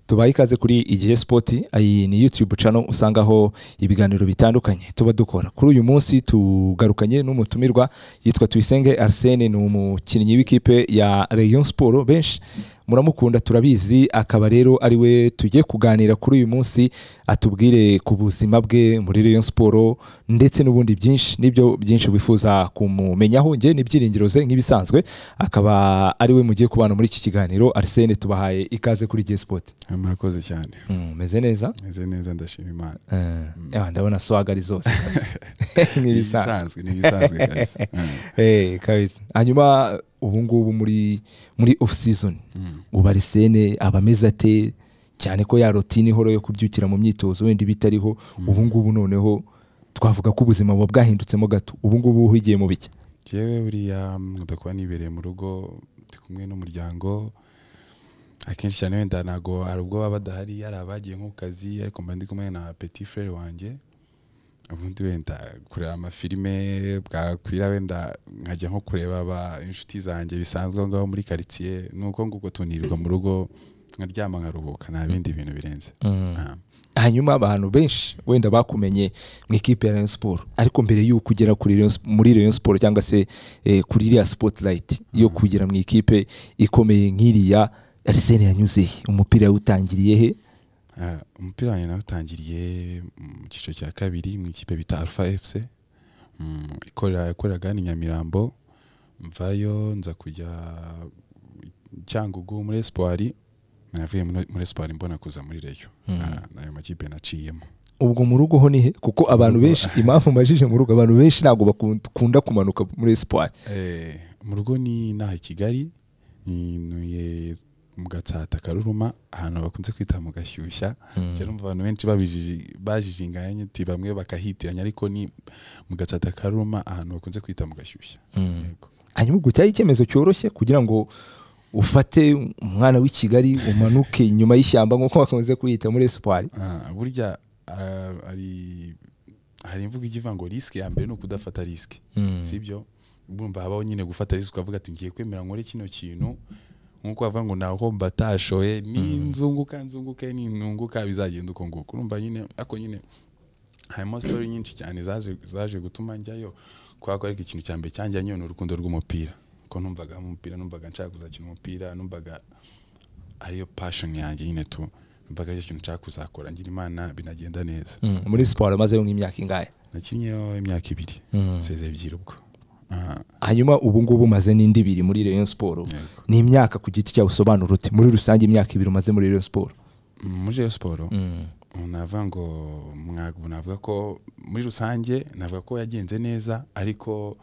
tubaha ikaze kuri igihe sipoti iyi ni yutube cano usangaho ibiganiro bitandukanye tuba dukora kuri uyu munsi tugarukanye n'umutumirwa yitwa tuyisenge arsene ni umukinnyi w'ikipe ya reyo siporo benshi muramukunda turabizi akaba rero ari we tugiye kuganira kuri uyu munsi atubwire ku buzima bwe muri reyo siporo ndetse n'ubundi byinshi n'ibyo byinshi wifuza kumumenyaho nge n'ibyiringiro ze nk'ibisanzwe akaba ari we mugiye kubana muri iki kiganiro arsene tubahaye ikaze kuri igihe sipoti murakoze cyane umeze neza meze neza ndashima imana Eh, ndabona swagari zose kabisa. nk'ibisanzwe ibisanzwe ni ibisanzwe kabisa Eh, kabisa hanyuma ubu ngubu muri muri off season ubu arisene aba ameze ate cyane ko ya rotine ihora yo kubyukira mu myitozo wenda iba itariho ubu ngubu noneho twavuga ko ubuzima buba bwahindutse gato ubu ngubu uhigiye mu biki jewe buriya nkunda kuba nibereye mu rugo ndi kumwe n'umuryango akenshi cyane wenda ntabwo hari ubwo baba badahari hari abagiye nko ku kazi ariko mba ndi kumwe na petit frere wanjye ubundi wenda kureba amafilime bwakwira wenda nkajya nko kureba aba inshuti zanjye bisanzwe aho ngaho muri karitsiye ni uko nguko tunirirwa mu rugo nkaryama nkaruhuka nta bindi bintu birenze Ah. hanyuma abantu benshi wenda bakumenye mu ikipe ya Rayon Sport ariko mbere y'uko ugera kuri Rayon- muri Rayon Sport cyangwa se eh, kuri iriya spotlight yo kugera mu ikipe ikomeye nk'iriya Arsene yanyuze he? umupira yawutangiriye he Ah, umupira wanjye nawutangiriye mu cyiciro cya kabiri mu ikipe bita alpha fc Mm, ikorera yakoreraga hano i nyamirambo mvayo nza kujya cyangugu muri espoir navuye muri muri espoir mbona kuza muri reyo Ah, n'ayo makipe naciyemo ubwo mu rugo ho ni he kuko abantu benshi impamvu majije mu rugo abantu benshi ntabwo bakunda kumanuka muri Espoir Eh, mu rugo ni naha i kigali ninuye mu gatsata karuruma ahantu bakunze kwita mu gashyushya Njya numva abantu benshi babijiji- bajijinganya uti bamwe bakahitiranya ariko ni mu gatsata karuruma ahantu bakunze kwita mu gashyushya Yego. hanyuma ubwo cyari icyemezo cyoroshye kugira ngo ufate umwana w'i Kigali umanuke inyuma y'ishyamba nk'uko bakunze kuyita muri Espoir Ah, burya ah, hari hari imvugo ijya ivuga ngo risike ya mbere ni ukudafata risike sibyo bumva habaho nyine gufata risike ukavuga ati ngiye kwemera nkore kino kintu nkuko bavuga ngo ntaho mbatashoye ninzunguka nzunguke nintunguka bizagenda uko nguko urumva nyine ariko nyine harimo sitori nyinshi cyane zaje zaje gutuma njyayo kubera ko ariko ikintu cya mbere cyanjyanye ni urukundo rw'umupira ko numvaga umupira numvaga nshaka kuzakina umupira numvaga ariyo passion yanjye nyine tu numvaga aricyo kintu nshaka kuzakora ngira imana binagenda neza muri Espoir maze nk'imyaka ingahe nakinnyeho imyaka ibiri nseze ebyiri ubwo Aha. hanyuma ubu ngubu umaze n'indi ibiri muri Rayon Sport Yego. ni imyaka ku giti cyawe usobanura uti muri rusange imyaka ibiri umaze muri Rayon Sport muri Rayon siporo navuga ngo mwagu navuga ko muri rusange navuga ko yagenze neza ariko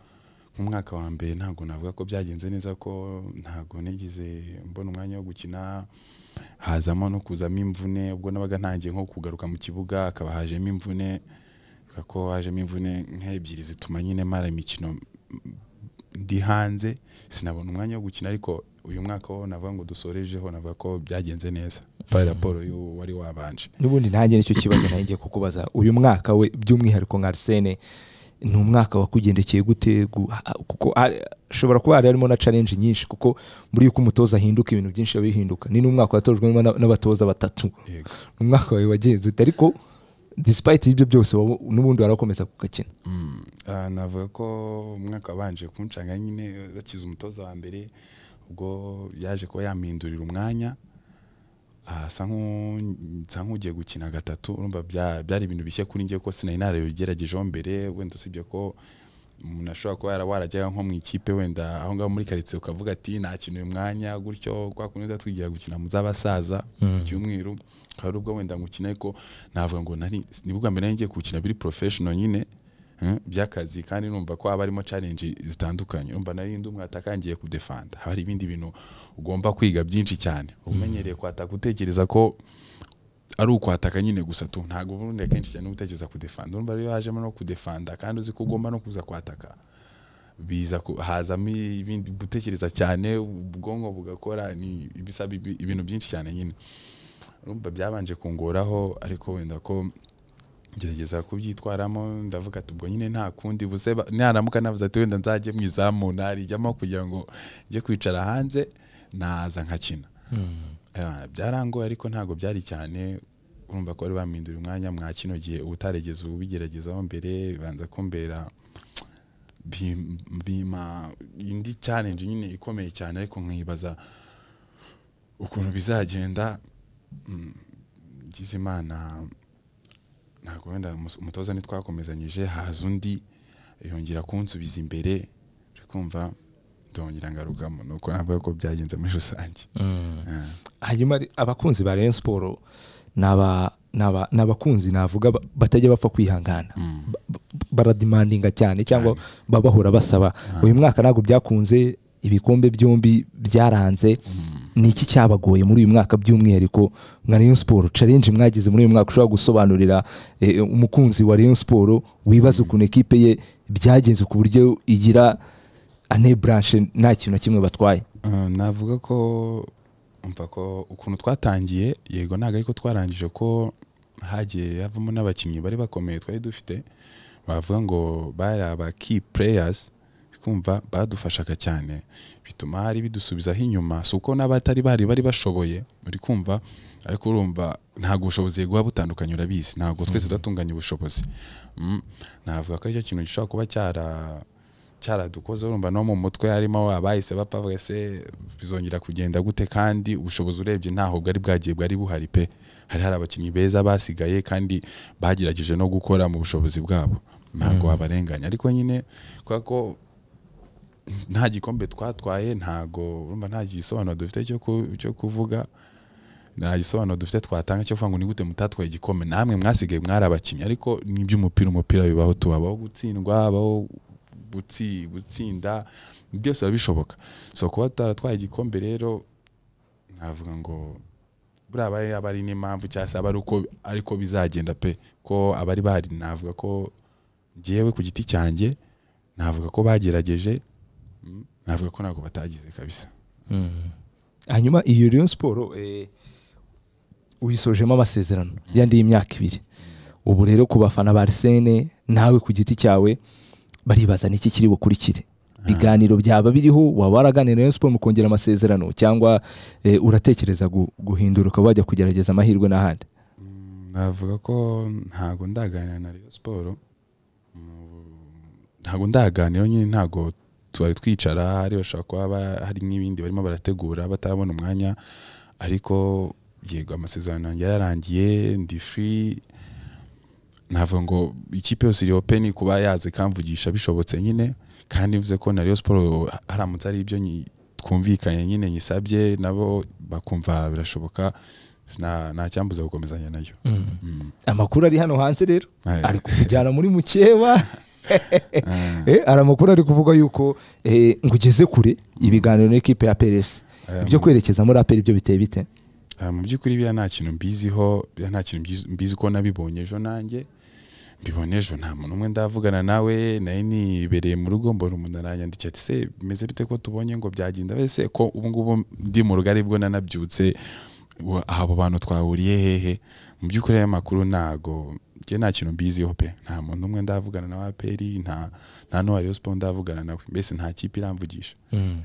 mu mwaka wa mbere ntabwo navuga ko byagenze neza ko ntabwo nigize mbona umwanya wo gukina hazamo no kuzamo imvune ubwo nabaga ntangiye nko kugaruka mu kibuga hakaba hajemo imvune navuga ko hajemo imvune nk'ebyiri zituma nyine mara imikino ndi hanze sinabona umwanya wo gukina ariko uyu mwaka wo navuga ngo dusorejeho navuga ko byagenze neza pari raporo y'uwo wari wabanje n'ubundi ntange nicyo kibazo nawe ngiye kukubaza uyu mwaka we by'umwihariko nka arsene ni umwaka wakugendekeye gute gu- ha- kuko hari- ashobora kuba hari harimo na challenge nyinshi kuko muri yuko umutoza ahinduka ibintu byinshi biba bihinduka ni n'umwaka watojwemo na- n'abatoza batatu Yego. ni umwaka wawe wagenze ute ariko despite ibyo byose wowe n'ubundi warakomeza kugakina Mm. Ah, navuga ko umwaka wabanje kumucanga nyine bakize umutoza wa mbere ubwo yaje kuba yampindurira umwanya ah, asa nk'u- nsa nk'ugiye gukina gatatu urumva bya- byari ibintu bishya kuri njye ko sinari narabigeragejeho mbere wenda usibye ko umuntu ashobora kuba yara- warajyaga nko mu ikipe wenda aho ngaho muri karitsiye ukavuga ati nta kintu uyu mwanya gutyo kwa kundi tuba twigira gukina mu z'abasaza ku cyumweru hari ubwo wenda ngukina ariko navuga ngo nari ni bwa mbere nari ngiye gukina biri porofeshono nyine eh, by'akazi kandi numva ko haba harimo challenge zitandukanye numva nari ndi umwataka ngiye kudefanda haba hari ibindi bintu ugomba kwiga byinshi cyane umenyereye kwataka utekereza ko ari ukwataka nyine gusa tu ntabwo ubundi akenshi cyane utekereza kudefanda urumva rero iyo hajemo no kudefanda kandi uzi ko ugomba no kuza kwataka biza ku- hazamo ibindi gutekereza cyane ubwonko bugakora ni ibisaba ibi- ibintu byinshi cyane nyine urumva byabanje kungoraho ariko wenda ko ngerageza kubyitwaramo ndavuga ati ubwo nyine nta kundi buze ba- naramuka navuze ati wenda nzajye mu izamu narijyamo kugira ngo njye kwicara hanze naza nkakina Eh, byarangoye ariko ntabwo byari cyane urumva ko bari bamindura umwanya mwa kino gihe ubutaregeza ubigeragezaho mbere banza kumbera bi- bima indi challenge nyine ikomeye cyane ariko nkibaza ukuntu bizagenda mm, ngize imana ntabwo wenda umus- umutoza ntitwakomezanyije haza undi yongera kunsubiza imbere uri kumva ndongera ngarukamo nuko navuga ko byagenze muri rusange Eh. hanyuma ari- abakunzi ba Rayon Sport ni aba- ni aba- ni abakunzi navuga ba- batajya bapfa kwihangana Ba- ba- baradimandinga cyane cyangwa baba bahora basaba uyu mwaka ntabwo byakunze ibikombe byombi byaranze ni iki cyabagoye muri uyu mwaka by'umwihariko nka Rayon Sport challenge mwagize muri uyu mwaka ushobora gusobanurira eh, umukunzi wa Rayon Sport wibaza ukuntu ekipe ye byagenze ku buryo igira ane branche nta kintu na kimwe batwaye Uh, navuga ko umva ko ukuntu twatangiye yego ntabwo ariko twarangije ko hagiye havamo n'abakinnyi bari bakomeye twari dufite bavuga ngo bari aba key players kumva badufashaga cyane bituma hari bidusubizaho inyuma si uko n'abatari bari bari bashoboye uri kumva ariko urumva ntabwo ubushobozi buba butandukanye urabizi ntabwo twese tudatunganya ubushobozi Mm. navuga ko aricyo kintu gishobora kuba cyara cyaradukoze urumva no mu mutwe harimo abahise bapfa wese bizongera kugenda gute kandi ubushobozi urebye ntaho bwari bwagiye bwari buhari pe hari hari abakinnyi beza basigaye kandi bagerageje no gukora mu bushobozi bwabo ntabwo wabarenganya ariko nyine kubera ko nta gikombe twatwaye ntago urumva nta gisobanuro dufite cyo ku- cyo kuvuga nta gisobanuro dufite twatanga cyo kuvuga ngo ni gute mutatwaye igikombe namwe mwasigaye mwari abakinnyi ariko ni iby'umupira umupira bibaho tubabaho gutsindwa habaho gutsi- gutsinda byose biba bishoboka so kuba taratwaye igikombe rero navuga ngo buriya aba ari- aba ari n'impamvu cyangwa se aba ari uko ariko bizagenda pe ko abari bahari navuga ko ngewe ku giti cyanjye navuga ko bagerageje mm, navuga ko ntabwo batagize kabisa hanyuma iyo Rayon Sport eh, uyisojemo amasezerano yandi y'imyaka ibiri ubu rero ku bafana ba Arsene nawe ku giti cyawe baribaza n'iki kiri bukurikire ibiganiro byaba biriho waba waraganira na Rayon Sport mukongera amasezerano cyangwa eh, uratekereza gu- guhindura ukaba wajya kugerageza amahirwe n'ahandi navuga ko ntago ndaganira na Rayon Sport Mm, ntago ndaganira nyine ntago twari twicara hari bashobora kuba ba- hari n'ibindi barimo barategura batarabona umwanya ariko yego amasezerano yanjye yararangiye ndi free navuga ngo ikipe yose iri open kuba yaza ikamvugisha bishobotse nyine kandi bivuze ko na Rayon Sport haramutse ari ibyo nyi- twumvikanye nyine nyisabye nabo bakumva birashoboka sina- nta cyambuza gukomezanya nayo Mm. amakuru ari hano hanze rero Aye. ari kujyana muri mukeba Eh, hari amakuru ari kuvuga yuko eh, ngo ugeze kure ibiganiro n'ikipe ya PRS Aya ibyo kwerekeza muri APR ibyo biteye bite Ah, mu by'ukuri biriya nta kintu mbiziho biriya nta kintu mbizi- mbizi ko nabibonye ejo nanjye mbibonye ejo nta muntu umwe ndavugana nawe nari nibereye mu rugo mbona umuntu aranyandikiye ati se bimeze bite ko tubonye ngo byagenda wese ko ubu ngubu ndi mu rugari bwo nanabyutse wa- abo bantu twahuriye hehe mu by'ukuri aya makuru ntago njye nta kintu mbiziho pe nta muntu umwe ndavugana na waperi nta nta n'uwa Rayon Sport ndavugana nawe mbese nta kipe iramvugisha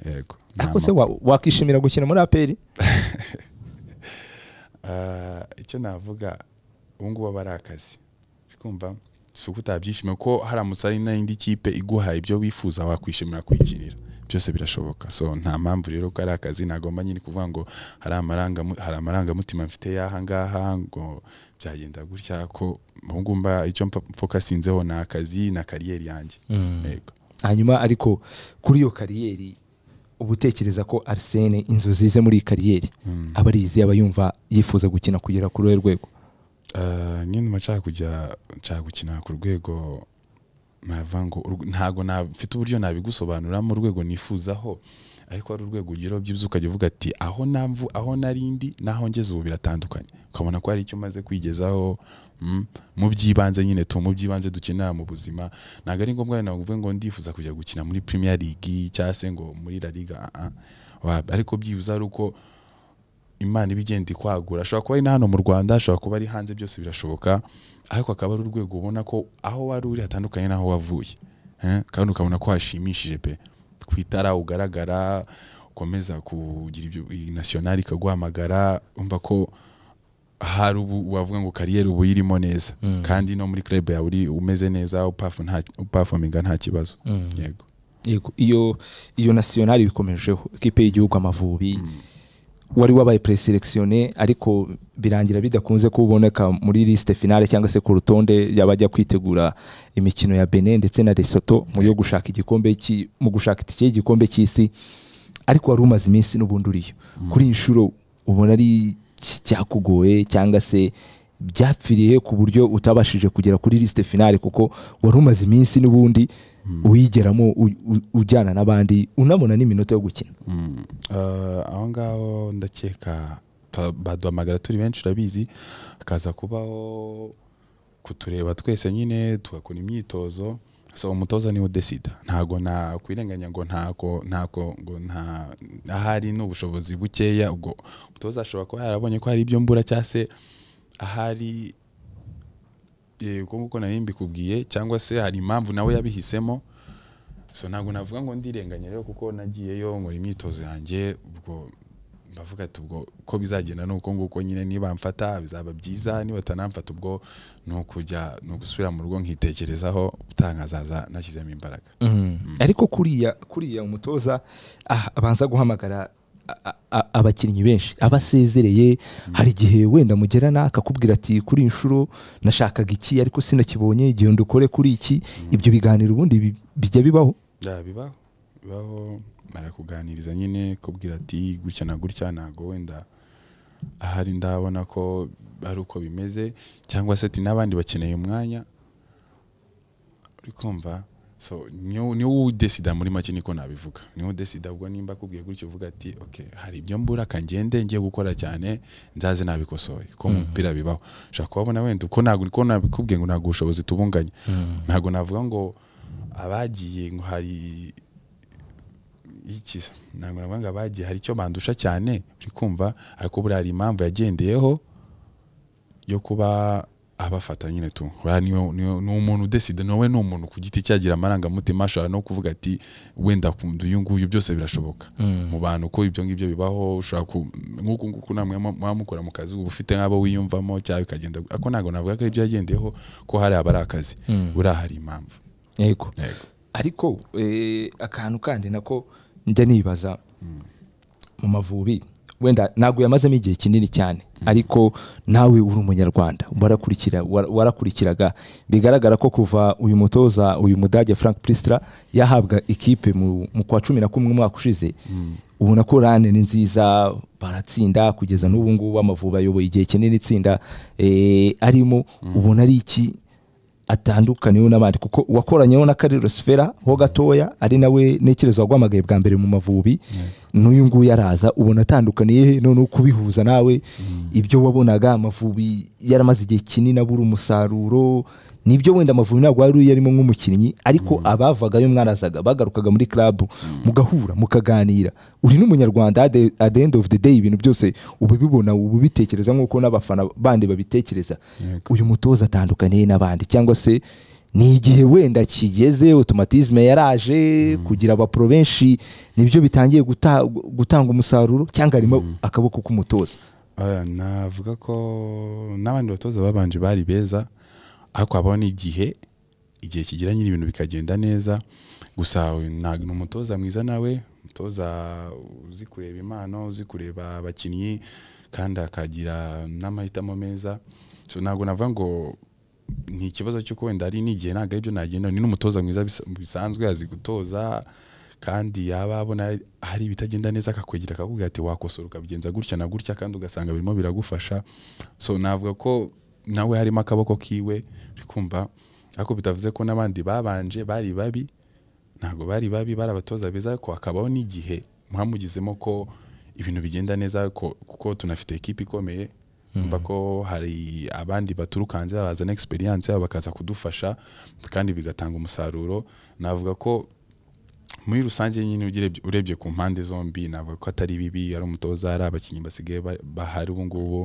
yego nta ariko se wa- wakishimira gukina muri APR Ah, icyo navuga ubu ngubu aba ari akazi Uri kumva si uko utabyishimiye ko haramutse ari n'indi kipe iguha ibyo wifuza wakwishimira kuyikinira byose birashoboka so nta mpamvu rero ko ari akazi nagomba nyine kuvuga ngo hari amarangamu- hari amarangamutima mfite y'aha ngaha ngo byagenda gutya ko ubu ngubu mba- icyo mpa- mfokasinzeho ni akazi na kariyeri yanjye Yego. hanyuma ariko kuri iyo kariyeri uba utekereza ko arisene inzozi ze muri iyi kariyeri aba ari izi aba yumva yifuza gukina kugera kuri uwo rwego Ah, nyine nyuma nshaka kujya nshaka gukina ku rwego navuga ngo urw- ntago na- mfite uburyo nabigusobanuramo urwego nifuzaho ariko hari urwego ugeraho byibyo ukajya uvuga ati aho namvu aho nari ndi n'aho ngeze ubu biratandukanye ukabona ko hari icyo umaze kwigezaho mm, mu by'ibanze nyine tu mu by'ibanze dukenera mu buzima ntabwo ari ngombwa nawe uvuge ngo ndifuza kujya gukina muri Premier League cyangwa se ngo muri La Liga ah, ah. Wa- ariko byibuze ari uko imana iba igenda ikwagura ashobora kuba ari na hano mu rwanda ashobora kuba ari hanze byose birashoboka ariko akaba ari urwego ubona ko aho wari uri hatandukanye n'aho wavuye Eh, kandi ukabona ko hashimishije pe ku itara ugaragara ukomeza kugira ibyo iyi nasiyonari ikaguhamagara umva ko hari ubu wavuga ngo kariyeri ubu irimo neza kandi no muri club yawe uri umeze neza upafu nta upafominga nta kibazo yego yego iyo iyo nasiyonari bikomejeho ikipe y'igihugu amavubi wari wabaye preselectionné ariko birangira bidakunze kuboneka muri liste finale cyangwa se ku rutonde yabajya kwitegura imikino ya Benin ndetse na Lesotho mu yo gushaka igikombe cy'i- mu gushaka itike y'igikombe cy'isi ariko wari umaze iminsi n'ubundi uriyo kuri iyi nshuro ubona ari iki cyakugoye cyangwa se byapfiriye ku buryo utabashije kugera kuri liste finale kuko wari umaze iminsi n'ubundi uyigeramo u- u- ujyana n'abandi unabona n'iminota yo gukina Mm. Eh, aho ngaho ndakeka ta- baduhamagara turi benshi urabizi hakaza kubaho kutureba twese nyine tugakora imyitozo so umutoza niwe udesida ntago nakwirenganya ngo ntako ntako ngo nta ahari ni ubushobozi bukeya ubwo umutoza ashobora kuba yarabonye ko hari ibyo mbura cyangwa se ahari eh, uko nguko nari mbikubwiye cyangwa se hari impamvu nawe yabihisemo so ntabwo navuga ngo ndirenganye rero kuko nagiyeyo nkora imyitozo yanjye ubwo bavuga ati ubwo ko bizagenda nuko nguko nyine niba mfata bizaba byiza niba batanamfata ubwo ni ukujya ni ugusubira mu rugo nkitekerezaho utankazaza nashyizemo imbaraga ariko kuriya kuriya umutoza ah, abanza guhamagara a- a- a- abakinnyi benshi abasezereye hari igihe wenda mugerana akakubwira ati kuri iyi nshuro nashakaga iki ariko sinakibonye igihe ndukore kuri iki ibyo biganiro ubundi bi- bijya bibaho ya bibaho bibaho barakuganiriza nyine kubwira ati gutya na gutya ntabwo wenda ahari ndabona ko ari uko bimeze cyangwa se ati n'abandi bakeneye umwanya uri kumva so niwo niwo udesida muri make niko nabivuga niwo udesida ubwo nimba akubwiye gutyo uvuga ati ok hari ibyo mbura kangende ngiye gukora cyane nzaze nabikosoye ko mu mupira bibaho ushobora kubabona wenda uko ntabwo ko nabikubwiye ngo ntabwo ubushobozi tubunganya ntabwo navuga ngo abagiye ngo hari iki se? ntabwo navuga ngo abagiye hari icyo bandusha cyane uri kumva ariko buriya hari impamvu yagendeyeho yo kuba abafata nyine tu buriya niyo- niyo- ni umuntu udesida nawe ni umuntu ku giti cyagira amarangamutima ashobora no kuvuga ati wenda akunda uyu nguyu byose birashoboka mu bantu ko ibyo ngibyo bibaho ushobora ku- nk'uku nguku namwe mu- muba mukora mu kazi uba ufite nk'abo wiyumvamo cyangwa bikagenda ariko ntabwo navuga ko ari ibyo yagendeyeho ko hari abari akazi buriya hari impamvu yego yego ariko eh, akantu kandi nako njya nibaza mu mavubi wenda ntabwo yamazemo igihe kinini cyane ariko nawe uri umunyarwanda warakurikira wa- warakurikiraga bigaragara ko kuva uyu mutoza uyu mudage frank pristra yahabwa ikipe mu, mu kwa cumi na kumwe umwaka ushize ubona ko rane ni nziza baratsinda kugeza n'ubu ngubu amavubi ayoboye igihe kinini itsinda eh, arimo ubona ari iki atandukaniyeho n'abandi kuko uwakoranyeho na Carlos Fera ho gatoya ari nawe ntekereza waguhamagaye bwa mbere mu mavubi n'uyu nguyu araza ubona atandukaniye he noneho kubihuza nawe ibyo wabonaga amavubi yaramaze igihe kinini abura umusaruro nibyo wenda amavubi ntabwo yari uyarimo nk'umukinnyi ariko abavagayo mwarazaga bagarukaga muri club mugahura mukaganira uri n'umunyarwanda at the- at the end of the day ibintu byose uba ubibona uba ubitekereza nk'uko n'abafana bandi babitekereza Yego. uyu mutoza atandukaniye n'abandi cyangwa se ni igihe wenda kigeze otomatizme yaraje kugira abapuro benshi nibyo bitangiye guta- gutanga umusaruro cyangwa harimo akaboko k'umutoza Oya, navuga ko n'abandi batoza babanje bari beza ariko habaho n'igihe igihe kigira nyine ibintu bikagenda neza gusa uyu nta- ni umutoza mwiza nawe umutoza uzi kureba impano uzi kureba abakinnyi kandi akagira n'amahitamo meza so ntabwo navuga ngo ni ikibazo cy'uko wenda ari n'igihe ntabwo ari byo nagenda ni n'umutoza mwiza bisa- bisanzwe azi gutoza kandi yaba abona hari ibitagenda neza akakwegera akakubwira ati wakosora ukabigenza gutya na gutya kandi ugasanga birimo biragufasha so navuga ko nawe harimo akaboko kiwe uri kumva ariko bitavuze ko n'abandi babanje bari babi ntabwo bari babi bari abatoza beza ariko hakabaho n'igihe mwamugizemo ko ibintu bigenda neza ko- kuko tunafite ekipa ikomeye mba ko hari abandi baturuka hanze bazana experience yabo bakaza kudufasha kandi bigatanga umusaruro navuga ko muri rusange nyine ugirebye- urebye ku mpande zombi navuga ko atari bibi ari umutoza ari abakinnyi basigaye ba- bahari ubu ngubu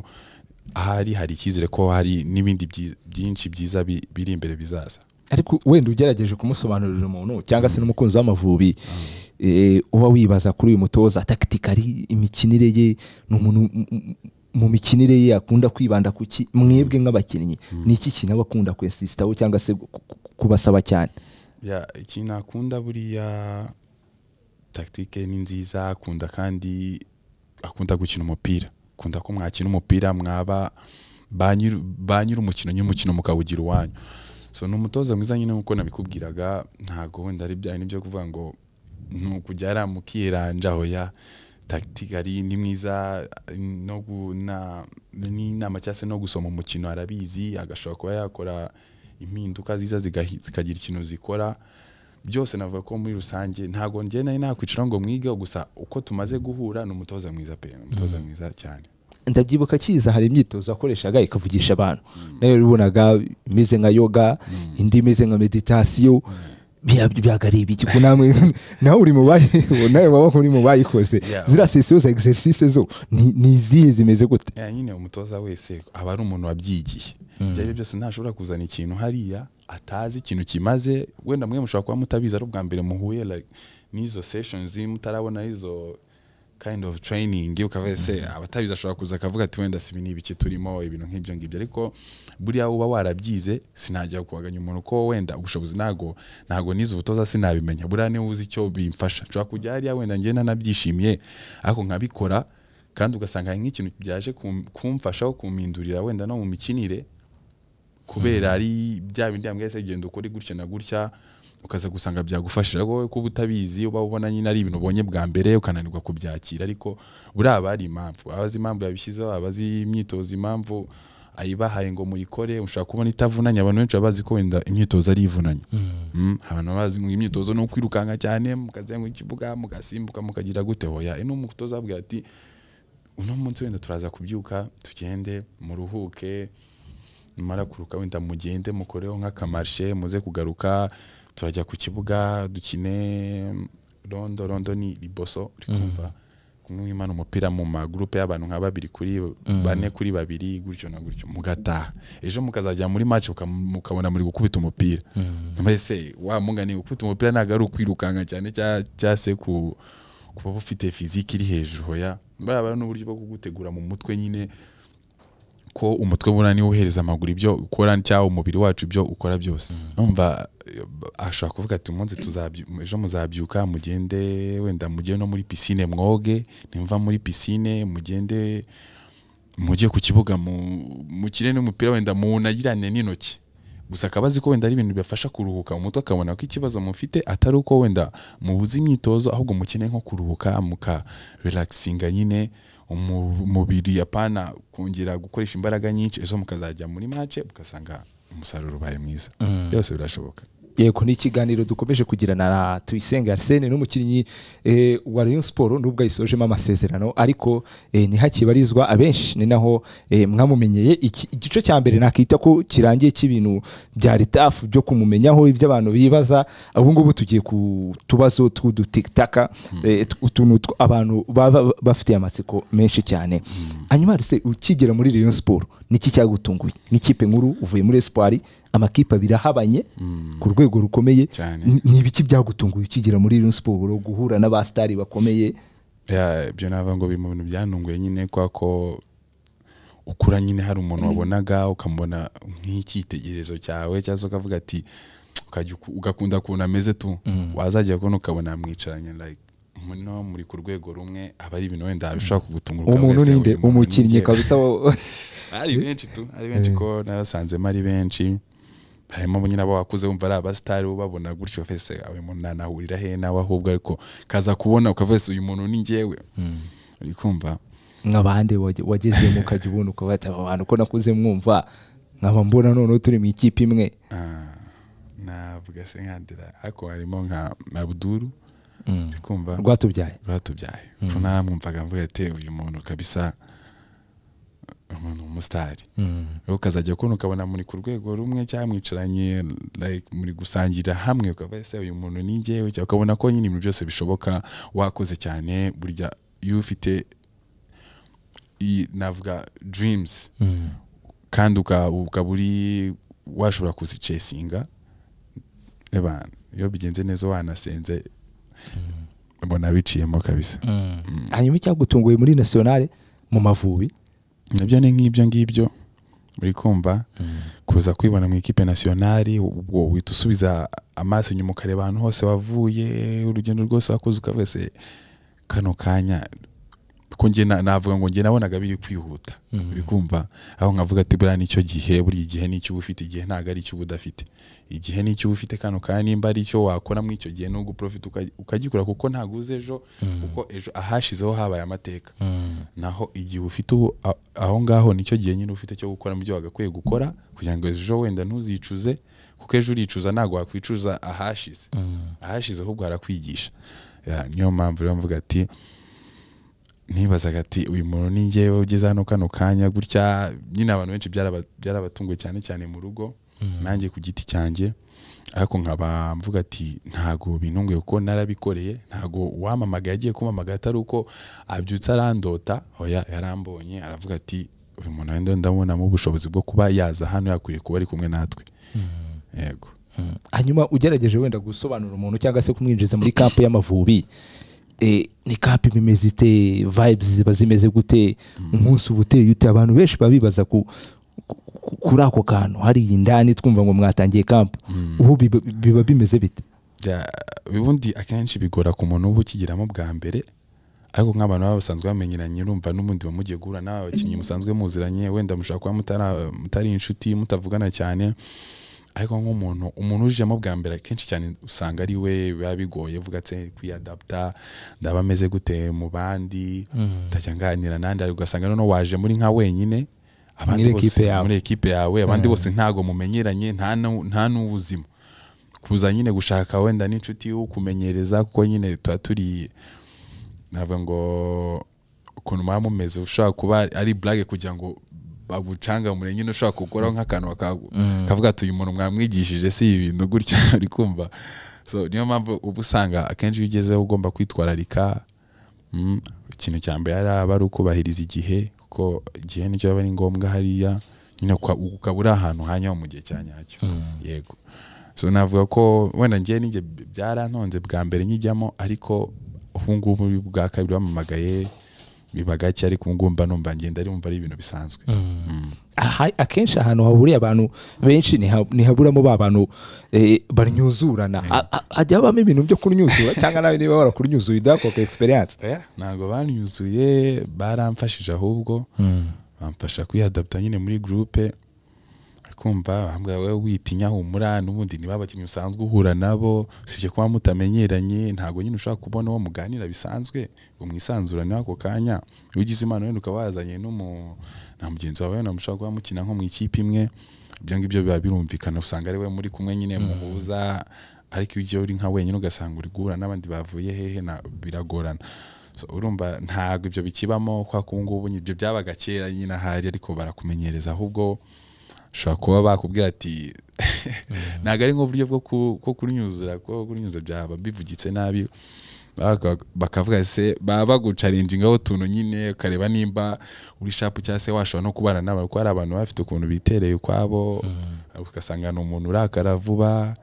ahari hari icyizere ko hari n'ibindi byi- byinshi byiza bi- biri imbere bizaza ariko wenda ugerageje kumusobanurira umuntu cyangwa se n'umukunzi w'amavubi eh, uba wibaza kuri uyu mutoza takitikari imikinire ye ni umuntu m- m- mu mikinire ye akunda kwibanda ku ki mwebwe nk'abakinnyi ni iki kintu aba akunda kwesisitaho cyangwa se ku- ku- kubasaba cyane ya ikintu akunda buriya tagitike ni nziza akunda kandi akunda gukina umupira akunda ko mwakina umupira mwaba ba nyiri- ba nyiri umukino nyine umukino mukawugira uwanyu so ni umutoza mwiza nyine nk'uko nabikubwiraga ntabwo wenda ari bya byo kuvuga ngo ni ukujya mukiranja hoya tagitike ari ni mwiza no gu- na- n'inama cyangwa se no gusoma umukino arabizi agashobora kuba yakora impinduka ziza zigahi- zikagira ikintu zikora byose navuga ko muri rusange ntabwo njye nari nakwicara ngo mwige gusa uko tumaze guhura ni umutoza mwiza pe ni umutoza mwiza cyane ndabyibuka akiza hari imyitozo yakoreshaga ikavugisha abantu nayo yabonaga imeze nka yoga indi imeze nka meditasiyo byaga ari ibiki ko namwe nawe uri mu bayi nawe waba uri mu bayikoze Yeah. ziriya sesiyo za egisesise zo ni ni izihe zimeze gute ya nyine umutoza wese aba ari umuntu wabyigiye ibyo ari byo byose ntashobora kuzana ikintu hariya atazi ikintu kimaze wenda mwe mushobora kuba mutabizi ari ubwa mbere muhuye like, n'izo sessions mutarabona izo kind of training ukaba ese abatabizi ashobora kuza akavuga ati wenda si ibi ni ibiki turimo ibintu nk'ibyo ngibyo ariko buriya uba warabyize sinajya kuwaganya umuntu ko wenda ubushobozi ntago ntago nize ubutoza sinabimenya buriya niba uzi icyo bimfasha nshobora kujya hariya wenda njye nanabyishimiye ariko nkabikora kandi ugasanga hari nk'ikintu byaje kum- kumfasha aho kumpindurira wenda no mu mikinire kubera ari bya bindi yambwiye se genda ukore gutya na gutya ukaza gusanga byagufashije wowe kuba utabizi uba ubona nyine ari ibintu ubonye bwa mbere ukananirwa kubyakira ariko buriya aba ari impamvu abazi impamvu yabishyizeho abazi imyitozo impamvu ayibahaye ngo muyikore ushobora kubona itavunanye abantu benshi baba bazi ko wenda imyitozo ari ivunanye Mm, abantu baba bazi ngo imyitozo ni ukwirukanka cyane mukazenguka ikibuga mugasimbuka mukagira gute hoya ino mutoza ababwira ati uno munsi wenda turaza kubyuka tugende muruhuke numara kuruka wenda mugende mukoreho nk'akamarshe muze kugaruka turajya ku kibuga dukine rondo rondo ni riboso uri kumva kumwe mwimana umupira mu magurupe y'abantu nka babiri kuri bane kuri babiri gutyo na gutyo mugataha ejo mukazajya muri match muka- mukabona muri gukubita umupira mbese wa mugani gukubita umupira ntabwo ari ukwirukanka cyane cya- cyangwa se ku kuba ufite fiziki iri hejuru hoya baraba n'uburyo bwo kugutegura mu mutwe nyine ko umutwe buriya niwo uhereza amaguru ibyo ukora cyangwa umubiri wacu ibyo ukora byose numva eh, ashobora kuvuga ati umunsi tuzabyu- ejo muzabyuka mugende wenda mugende no muri pisine mwoge nimva muri pisine mugende mujye ku kibuga mu- mukine n'umupira wenda munagirane n'intoki gusa akaba azi ko wenda ari ibintu bibafasha kuruhuka mu mutwe akabona ko ikibazo mufite atari uko wenda mubuze imyitozo ahubwo mukeneye nko kuruhuka muka relaxinga nyine umu- umubiri apana kongera gukoresha imbaraga nyinshi ejo mukazajya muri mace ugasanga umusaruro ubaye mwiza byose birashoboka yego ni ikiganiro dukomeje kugirana na tuyisenge arsene n'umukinnyi eh, wa rayon siporo nubwo ayisojemo amasezerano ariko eh, ni hakibarizwa abenshi ni naho eh, mwamumenyeye Iki- igice cya mbere nakita ko kirangiye cy'ibintu bya ritafu byo kumumenyaho iby'abantu bibaza ubu ngubu tugiye ku tubazo tw'udutikitaka eh, tw- utuntu tw- abantu baba bafitiye amatsiko menshi cyane hanyuma se ukigera muri rayon siporo niki cyagutunguye n'ikipe nkuru uvuye muri espoir amakipe abiri ahabanye ku rwego rukomeye Cyane. N- ni ibiki byagutunguye ukigera muri Rayon Siporo guhura n'abasitari bakomeye Ya, ibyo nava ngo biri mu bintu byantunguye nyine kwa ko ukura nyine hari umuntu wabonaga ukamubona nk'icyitegererezo cyawe cyangwa se ukavuga ati ukajya uku- ugakunda ukuntu ameze tu wazajya kubona ukabona mwicaranye like muno muri ku rwego rumwe aba ari ibintu wenda bishobora kugutunga uwo ukaba muntu wese, ni nde uyu muntu ni umukinnyi nde? kabisa wa- ari benshi tu ari benshi ko nabasanzemo ari benshi harimo nyine abo wakuze wumva ari abasitari ubabona gutyo fese uyu muntu nanahurira he nawe ahubwo ariko kaza kubona ukavuga ese uyu muntu ni njyewe uri kumva nk'abandi wage- wagezemo ukajya ubona ukaba ati, aba bantu ko nakuze mwumva nkaba mbona noneho turi mu ikipe imwe Ah, navuga se nkandira ariko harimo nka abuduru uri kumva rwatubyaye rwatubyaye ko naramwumvaga mvuga ati uyu muntu kabisa umuntu umusitari rero ukazajya kubona ukabona muri ku rwego rumwe cyangwa mwicaranye like, muri gusangira hamwe ukaba ese uyu muntu ni njyewe cyangwa ukabona ko nyine ibintu byose bishoboka wakoze cyane burya iyo ufite i- navuga dreams kandi uka- ukaba uri washobora kuzicesinga eba iyo bigenze neza wanasenze mbona biciyemo kabisa hanyuma icyagutunguye muri nasiyonale mu mavubi nabyo ni nk'ibyo ngibyo uri kumva kuza kwibona mu ikipe nasiyonari ubwo uhita usubiza amaso inyuma ukareba ahantu hose wavuye urugendo rwose wakoze ukavuga se kano kanya ko njye na- navuga ngo njye nabonaga biri kwihuta Mhm. uri kumva aho nkavuga ati buriya nicyo gihe buri gihe nicyo uba ufite igihe ntabwo ari icyo uba udafite igihe nicyo uba ufite kano kanya nimba ari icyo wakora muri icyo gihe nubwo profit uka- ukagikora kuko ntabwo uzi ejo kuko ejo ahashizeho habaye amateka naho igihe ufite ubu a- aho ngaho nicyo gihe nyine ufite cyo gukora mu byo wagakwiye gukora kugira ngo ejo wenda ntuzicuze kuko ejo uricuza ntabwo wakwicuza ahashize ahashize ahubwo harakwigisha Ya, niyo mpamvu rero mvuga ati nibazaga ati uyu muntu ni njyewe ugeze hano kano kanya gutya nyine abantu benshi byaraba- byarabatunguye cyane cyane mu rugo nanjye ku giti cyanjye ariko nkaba mvuga ati ntago bintunguye kuko narabikoreye ntago uwampamagaye agiye kumpamagaye atari uko abyutse arandota oya yarambonye aravuga ati uyu muntu wenda ndabonamo ubushobozi bwo kuba yaza hano yakwiriye kuba ari kumwe natwe yego hanyuma ugerageje wenda gusobanura umuntu cyangwa se kumwinjiza muri kampu y'amavubi eh, ni kampu iba imeze ite vibes ziba zimeze gute umunsi uba uteye ute abantu benshi baba bibaza ku ku- ku- kuri ako kantu hari indani twumva ngo mwatangiye kampu ubu biba- biba bimeze bite bya- ubundi akenshi bigora ku muntu uba ukigiramo bwa mbere ariko nk'abantu baba basanzwe bamenyeranye urumva n'ubundi ba mugiye guhura n'aba bakinnyi musanzwe muziranye wenda mushobora kuba mutara- mutari inshuti mutavugana cyane ariko nk'umuntu umuntu ujemo bwa mbere akenshi cyane usanga ari we biba bigoye uvuga ati kwiyadapta ndaba ameze gute mu bandi ndajya nganira nandi ariko ugasanga noneho waje muri nka wenyine abandi Muri bose equipe yawe. muri ekipe yawe abandi bose ntago mumenyeranye nta nu- nta n'ubuzima kuza nyine gushaka wenda n'inshuti wo kumenyereza kuko nyine tuba turi navuga ngo ukuntu muba mumeze ushobora kuba ari burage kugira ngo bagucangamure nyine ushobora gukoraho nk'akantu baka- kavuga ati uyu muntu mwamwigishije si ibintu gutya uri kumva so niyo mpamvu uba usanga akenshi iyo ugezeho ugomba kwitwararika Mm, ikintu cya mbere ari aba ari ukubahiriza igihe kuko igihe nicyo aba ari ngombwa hariya nyine uka- ukaba uri ahantu hanyaho mu gihe cya nyacyo yego so navuga ko wenda ngewe ninjye byarantonze bwa mbere nkijyamo ariko ubu ngubu bwa kabiri bamamagaye biba gake ariko ubu ngubu mba numva ngenda ari- ari ibintu bisanzwe Aha- akenshi ahantu hahuriye abantu benshi niha- ntihaburamo ba bantu eh, banyuzurana A- a- hajya habamo ibintu byo kunyuzura cyangwa nawe niba warakunyuzuye udakoka experience Oya, ntabwo banyuzuye baramfashije ahubwo bamfasha kwihadapta nyine muri gurupe kumva bambwira wowe witinya humura n'ubundi niba abakinnyi usanzwe uhura nabo usibye kuba mutamenyeranye ntabwo nyine ushobora kubona uwo muganira bisanzwe ngo mwisanzurane ako kanya iyo ugize impano wenda ukaba wazanye n'umu na mugenzi wawe wenda mushobora kuba mukina nko mu ikipe imwe ibyo ngibyo biba birumvikana usanga ari we muri kumwe nyine muhuza ariko iyo ugiye uri nka wenyine ugasanga uri guhura n'abandi bavuye hehe na- biragorana So, urumva ntabwo ibyo bikibamo kwa kungubu ibyo byabaga kera nyine ahari ariko barakumenyereza ahubwo ushobora kuba bakubwira ati ntabwo ari nk'uburyo bwo ku- bwo kunyuzura kuko kunyuzura byaba bivugitse nabi Baka- bakavuga se baba bagucarinjingaho utuntu nyine ukareba nimba uri shapu cyangwa se washobora no kubana n'abantu kuko hari abantu baba bafite ukuntu bitereye ukwabo ugasanga ni umuntu urakara vuba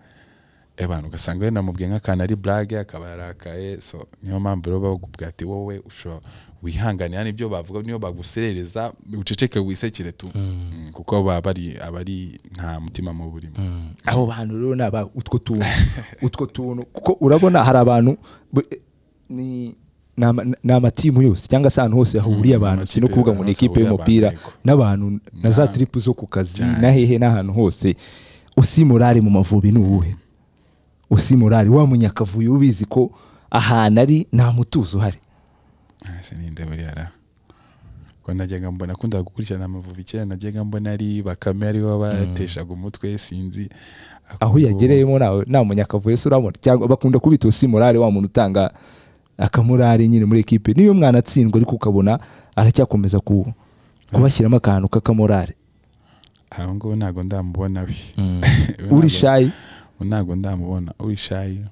abantu ugasanga wenda mubwiye nk'akantu ari burage akaba yarakaye so niyo mpamvu rero bakubwira ati wowe ushobora wihanganira n'ibyo bavuga niyo baguserereza uceceke wisekere tu Mm, kuko baba bari aba ari nta mutima mu burimo abo bantu rero ni aba utwo tuntu utwo tuntu kuko urabona hari abantu bu- ni ni ama- ni amatimu yose cyangwa se ahantu hose hahuriye Mm, abantu amakipe si no kuvuga ngo ni y'abantu hose ikipe hahuriye y'umupira abantu, yego. n'abantu na za Na- tiripu zo ku kazi cyane. na hehe n'ahantu hose usimurari mu mavubi ni uwuhe usimurari wa munyakavuyo ubizi ko ahantu ari nta mutuzo uhari ese ninde buriya ra ko najyaga mbona akunda gukurikirana amavubi kera najyaga mbona ari bakame ariho bateshaga umutwe sinzi Ariko aho ubu- uyagereyemo nawe nta munyakavuyo se urabona cyangwa bakunda kubita usimurari wa muntu utanga akamurari nyine muri ekipe niyo mwanatsindwa ariko ukabona aracyakomeza ku kubashyiramo akantu k'akamorari aho ngaho ntabwo ndamubona we We uri ntabwo- shayi we ntabwo ndamubona uri shayi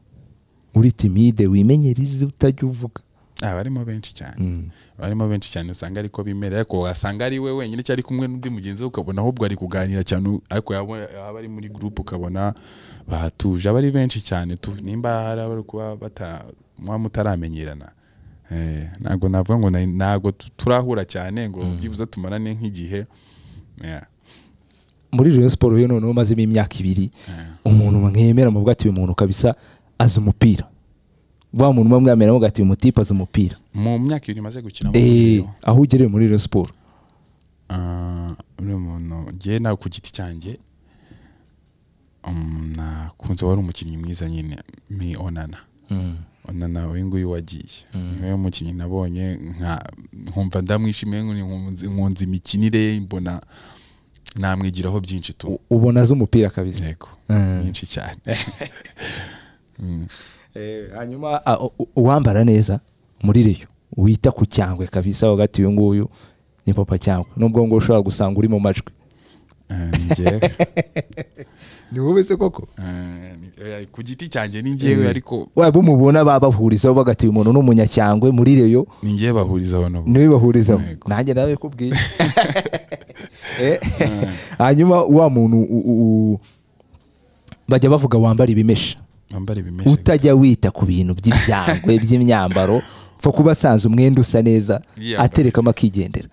uri timide wimenyereze utajya uvuga Ah, barimo benshi cyane Mm. barimo benshi cyane usanga ariko bimera ariko wasanga ari we wenyine cyari kumwe n'undi mugenzi we ukabona ahubwo ari kuganira cyane ariko yaba yaba ari muri gurupe ukabona bahatuje aba ari benshi cyane tu nimba hari abari kuba bata muba mutaramenyerana Eh, ntabwo navuga ngo nari- ntabwo tu- turahura cyane ngo byibuze tumarane nk'igihe Yeah. muri Rayon Sports rero noneho umazemo imyaka ibiri umuntu mwemera muvuga ati uyu muntu kabisa azi umupira wa muntu umwe mwemera muvuga ati uyu mutipe azi umupira mu myaka ibiri maze gukina mu Eh, Rayon, aho ugereye muri Rayon Sports ah, uriya muntu ngewe nawe ku giti cyanjye um, nakunze wari umukinnyi mwiza nyine ni onana onana uyu nguyu wagiye niwe mukinnyi nabonye nka- nkumva ndamwishimiye nkunze- nkunze imikinire ye mbona namwigiraho byinshi tu U- ubona azi umupira kabisa yego Mm. nyinshi cyane Eh, hanyuma a- u- u- uwambara neza muri Rayon wita ku cyangwe kabisa uvuga ati uyu nguyu ni papa cyangwe nubwo ngo ushobora gusanga uri mu majwi Eh, ni njyewe. ni wowe se koko Eh, ni- eh, ku giti cyanjye ni njyewe ariko waba umubona babahurizaho bagati uyu muntu ni umunyacyangwe muri Rayon ni njyewe bahurizaho nabo niwe bahurizaho Yego. nanjye nawe kubwiye Eh, hanyuma wa muntu u- u- u- bajya bavuga wambara ibimesha bambara ibimeshe utajya wita ku bintu by'ibyangwe by'imyambaro pfa kuba asanze umwenda usa neza Yiyambara. aterekamo akigendera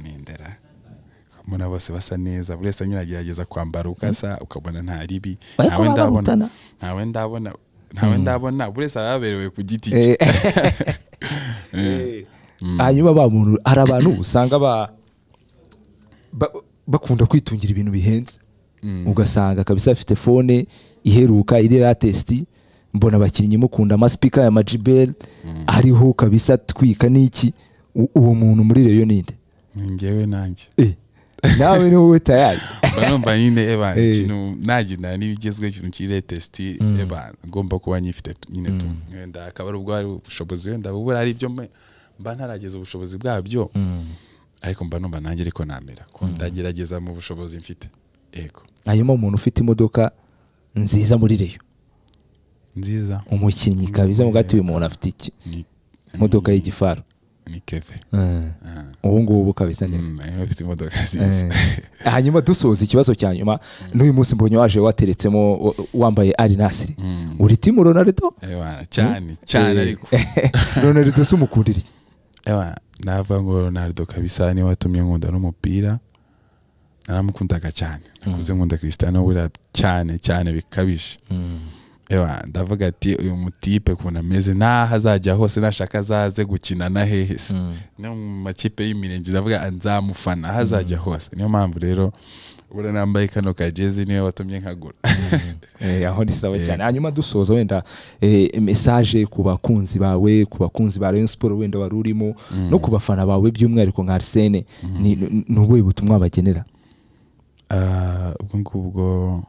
nindera mbona bose basa neza buri wese nyine agerageza kwambara ukasa ukabona nta ribi Ariko ntawe baba ndabona barutana. ntawe ndabona ntawe ndabona buri wese aba yaberewe ku giti cye Eh. hanyuma ba muntu hari abantu usanga ba- ba- bakunda kwitungira ibintu bihenze ugasanga kabisa afite fone iheruka iri latesiti mbona abakinnyi mukunda amasipika ya majibel ariho kabisa atwika n'iki U- uwo muntu muri reyo ninde Ni njyewe nanjye Eh, nawe ni wowe tayari mba numva nyine eba Eh. ikintu nagendana n'ibigezweho ikintu kiri tesiti eba ngomba kuba nyifite tu- nyine tu wenda akaba ari ubwo hari ubushobozi wenda bubura hari ibyo mba- mba ntarageza ubushobozi bwabyo ariko mba numva nanjye ariko namera ko ndagerageza mu bushobozi mfite yego hanyuma umuntu ufite imodoka nziza muri reyo nziza umukinnyi kabisa mu gati uyu muntu afite iki ni imodoka y'igifaru ni keve Eh, ubu ngubu kabisa ni Mm, niba afite imodoka nziza Eh, hanyuma dusoza ikibazo cya nyuma n'uyu munsi mbonye waje wateretsemo wa- wambaye ari nasiri Mm. uri timu ronaldo Eba, cyane Eh, cyane ariko ronaldo se umukundira iki Ewa, navuga ngo Ronaldo kabisa niwe watumye nkunda n'umupira naramukundaga cyane nakuze nkunda Cristiano Ronaldo cyane cyane bikabije Ewa, ndavuga ati uyu mutipe ukuntu ameze n'aho azajya hose nashaka azaze gukina na hehe se no mu makipe y'imirenge ndavuga nzamufana aho azajya hose niyo mpamvu rero ubona nambaye kano kajezi niwe watumye nkagura Eh, aho ni sawa cyane hanyuma dusoza wenda eh, mesaje ku bakunzi bawe ku bakunzi ba rayon siporo wenda wari urimo no ku bafana bawe by'umwihariko nka arisene ni ni- ni ubuhe butumwa bagenera Ah, ubwo ngubwo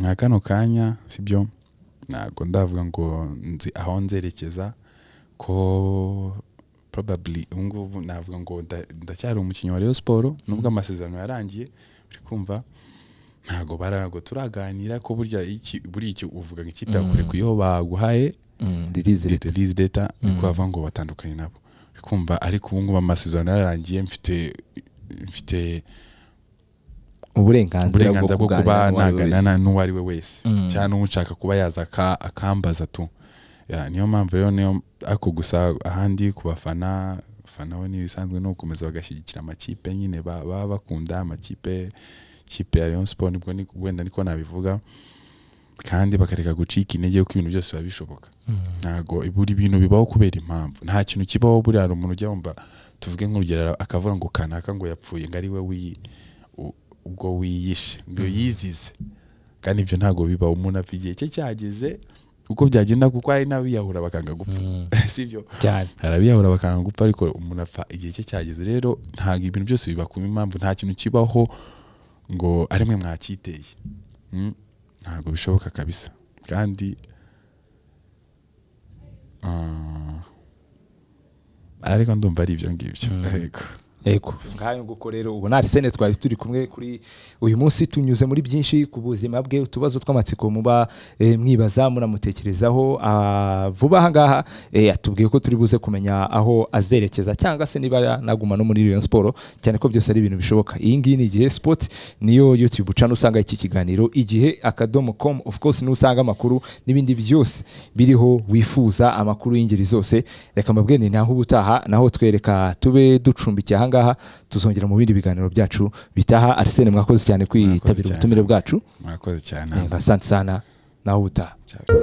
nka kano kanya sibyo ntabwo ndavuga ngo nzi aho nzerekeza ko probably ubu ngubu navuga ngo nda- ndacyari umukinnyi wa Rayon Sport nubwo amasezerano yarangiye uri kumva ntabwo barago turaganira ko burya iki buri iki uvuga ngo ikipe yakure ku iyo baguhaye ririze leta lizi data niko bavuga ngo batandukanye nabo uri kumva ariko ubu ngubu amasezerano yararangiye mfite mfite uburenganzira uburenganzira bwo kuba kuganira n'uwo ari we naganana wese. n'uwo ari we wese cyangwa n'ushaka kuba yaza aka- akambaza tu Ya, niyo mpamvu rero niyo ako gusa ahandi ku bafana bafana bo n'ibisanzwe no gukomeza bagashyigikira amakipe nyine ba- baba bakunda amakipe kipe ya Rayon Sport nibwo ni- wenda niko nabivuga kandi bakareka gucika intege kuko ibintu byose biba bishoboka ntago buri bintu bibaho kubera impamvu nta kintu kibaho buriya hari umuntu ujya wumva tuvuge nk'urugero akavuga ngo kanaka ngo yapfuye ngo ari we wiyi u- ubwo wiyishe ngo yizize kandi ibyo ntabwo bibaho umuntu apfa igihe cye cyageze uko byagenda kuko hari n'abiyahura bakanga gupfa sibyo cyane hari abiyahura bakanga gupfa ariko umuntu apfa igihe cye cyageze rero ntabwo ibintu byose biba ku impamvu nta kintu kibaho ngo ari mwe mwacyiteye Mm, ntabwo bishoboka kabisa kandi ah, ariko ndumva ari ibyo ngibyo yego yego nk'ayo nguko rero ubona arisene twari turi kumwe kuri uyu munsi tunyuze muri byinshi ku buzima bwe utubazo tw'amatsiko muba eh, mwibaza munamutekerezaho Ah, vuba aha ngaha eh, atubwiye ko turi buze kumenya aho azerekeza cyangwa se niba yanaguma no muri Rayon Sport cyane ko byose ari ibintu bishoboka iyi ngiyi ni igihe sport niyo YouTube ucana usanga iki kiganiro igihe akadomo com of course n'usanga amakuru n'ibindi byose biriho wifuza amakuru y'ingeri zose reka mbabwire ni naho ubutaha naho twereka tube ducumbikiye aha ngaha tuzongera mu bindi biganiro byacu bitaha Arsene mwakoze cyane kwitabira cyane. ubutumire bwacu mwakoze cyane Eh, asante sana naho ubutaha Ciao.